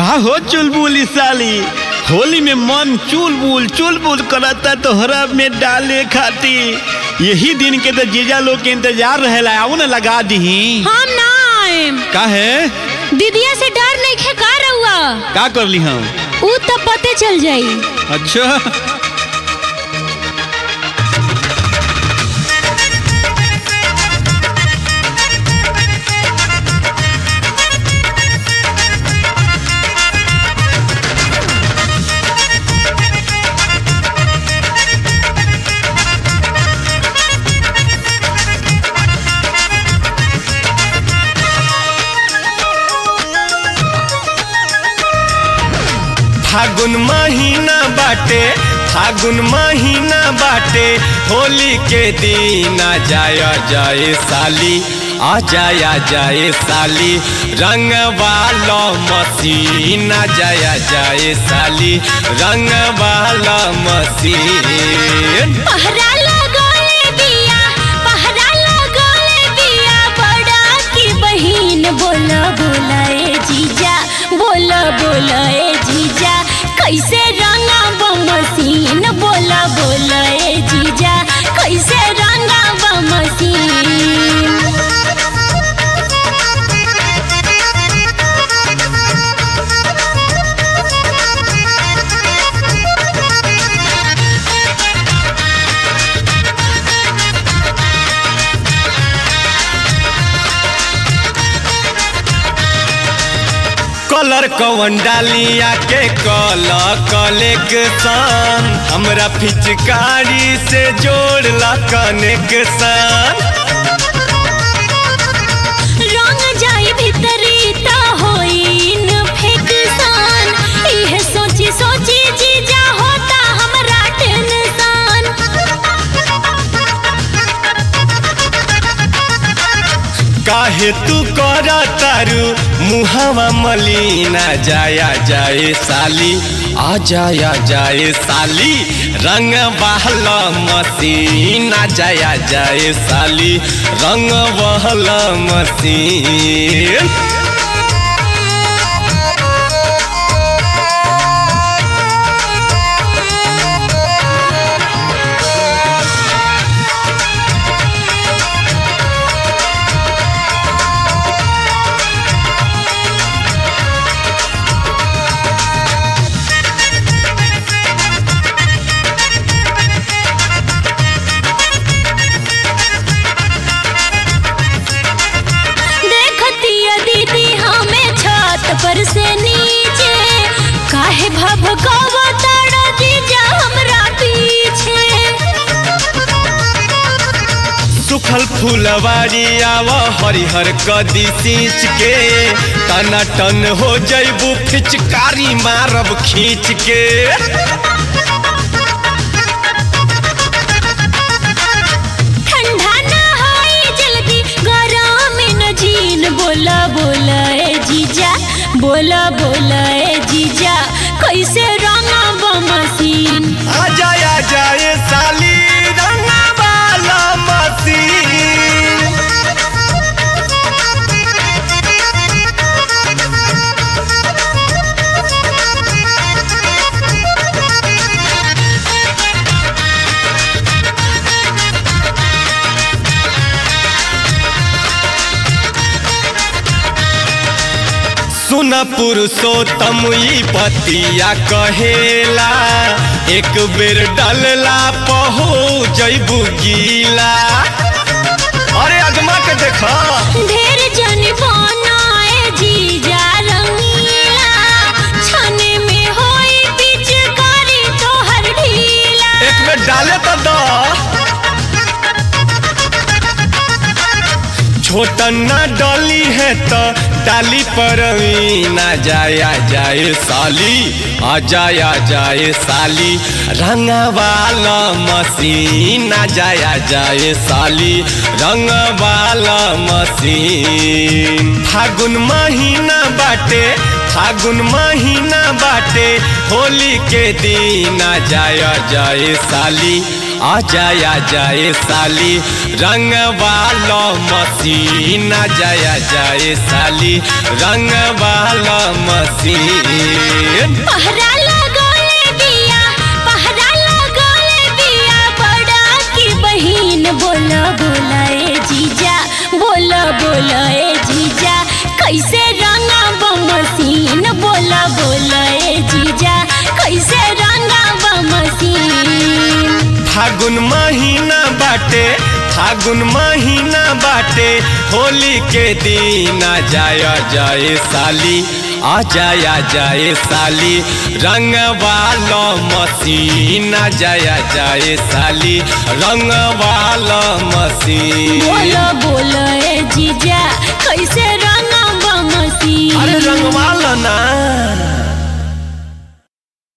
का हो चुलबुल साली होली में मन चुलबुल चुलबुल करता तोहरा में डाले खाती यही दिन के तो जीजा लोग के इंतजार रहेला आओ ना लगा दही हम ना आएम का है दीदिया से डर नहीं खे का रहुआ का कर ली हम ऊ तब पते चल जाई अच्छा फागुन महीना बाटे फागुन महीना बाटे होली के दिन आ जाय जाए साली आ जाय जाए साली रंग वाला मसीन आ जाय जाए साली रंग वाला मसीन पहरा लगाए बिया पहरा लगाए बिया बड़ा की बहिन बोला बोला ए जीजा बोला बोला ए जीजा कैसे रंगा बमसीन बोला बोला ए जीजा कैसे रंगा बमसीन कलर कवन डालिया के कल कलेक्शन हमरा पिचकारी से जोड़ला कनेक्शन रंग जाई भीतरी त होइन फेकसान इहे सोची सोची जीजा होता हमरा टेंशन काहे तू कर तारू मुहावा मलिना जाया जाए साली आ जाया जाए साली रंग बहला मसीन आ जाया जाए साली रंग बहला मसीन देखतिया दीदी हमें छत पर से नीचे काहे भभकावा ताड़ा जीजा हमरा पीछे सुखल फुलवारी आव हरिहर कदी सींच के तना टन हो जैबू फिचकारी मारब खींच के ठंडा ना होई जल्दी गरम न जीन बोला बोला ए जीजा बोला बोला ए जीजा कैसे रंगा बमसीन आ जाया जाए साली रंगा वाला मसीन सुन पुरुषोत्तम ई पतिया कहेला एक बेर डलला पहो जैबू गीला अरे अजमा के देखा ढेर जन बनाए जीजा रंगीला छने में होई पिचकारी तोहर ढीला एक बेर डाले तो द छोटन ना डली है तो डाली पर ना जाया जाए साली आ जाया जाए साली रंग वाला मसीन आ जाया जाए साली रंग वाला मसीन फागुन महीना बाटे फागुन महीना बाटे होली के दिन आ जाया जाए साली आ जाया जाए साली रंग वाला मसीन आ जाया जाए साली रंग वाला मसीन पहरा लगौले बिया पहरा लगौले बिया बड़ा की बहिन बोला बोला ए जीजा बोला बोला ए जीजा कैसे रंगा बमसीन बोला बोला ए जीजा कैसे रंगा बमसीन फागुन महीना बाटे फागुन महीना बाटे होली के दिन आ जाया जाए साली आ जाया जाए साली रंग वाला मसीन आ जाया जाए साली रंग वाला मसीन बोला बोला ए जीजा कैसे रंगा बमसीन अरे रंग वाला ना